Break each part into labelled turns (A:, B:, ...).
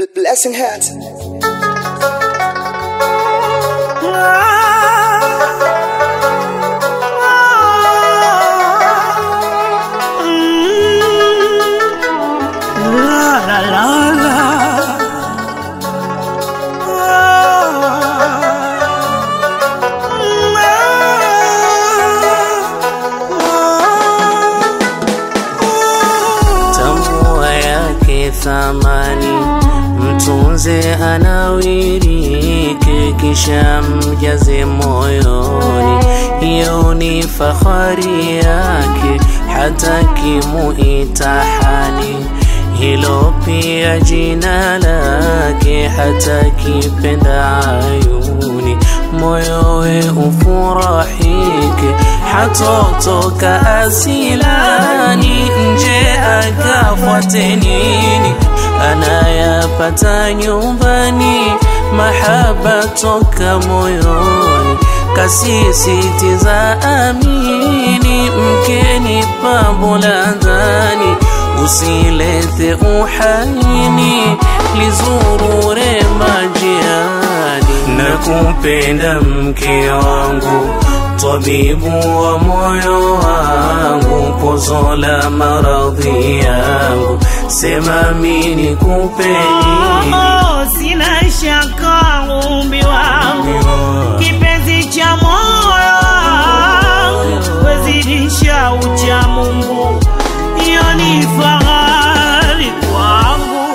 A: Blessing hat.
B: tambua yake thamani, mtunze anawirike, kisha mjaze moyoni. Hiyo ni fahari yake, hata kimuitahani hilo pia jina lake, hata kipenda ayuni moyowe ufurahike, hatotoka asilani nje akafuate nini anayapata nyumbani, mahaba toka moyoni, kasisitiza amini, mkeni pambo la ndani usilete uhaini lizurure majiani na kumpenda mke wangu tabibu wa moyo wangu pozo la maradhi yangu sema mini kupeni
C: Oh, sina shaka umbi wangu kipenzi cha moyo wangu wezidisha ucha Mungu, hiyo ni fahari kwangu.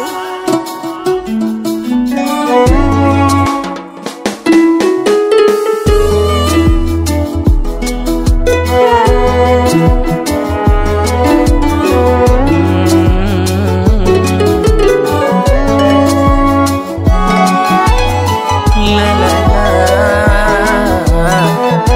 B: La, la, la.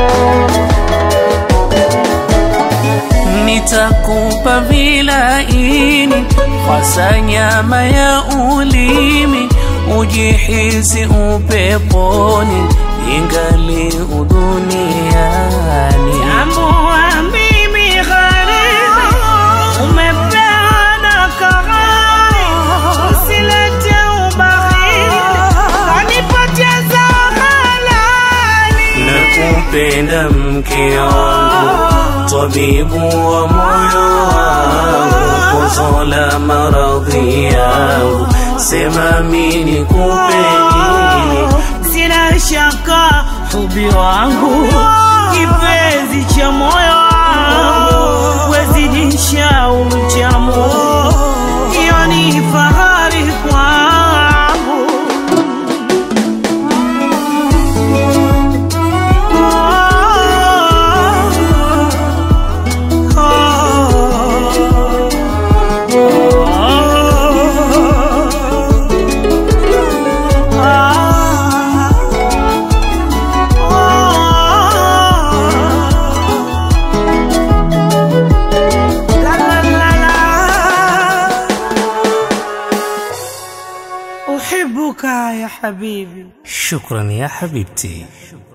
B: Nitakupa vilaini hasa nyama ya ulimi, ujihisi upeponi ingali uduniani.
C: Tambua mimi gharibi, umepewa na kahari, usilete ubakhili, kanipoteza halali.
B: Nakupenda mke wangu, tabibu wa moyo wangu, pozo la maradhi yangu, sema mini kupeni
C: Sina shaka hubi wangu, kipenzi cha moyo wangu, wezidisha uchamu, hiyo ni fahari kwangu. أحبك يا حبيبي
B: شكرا يا حبيبتي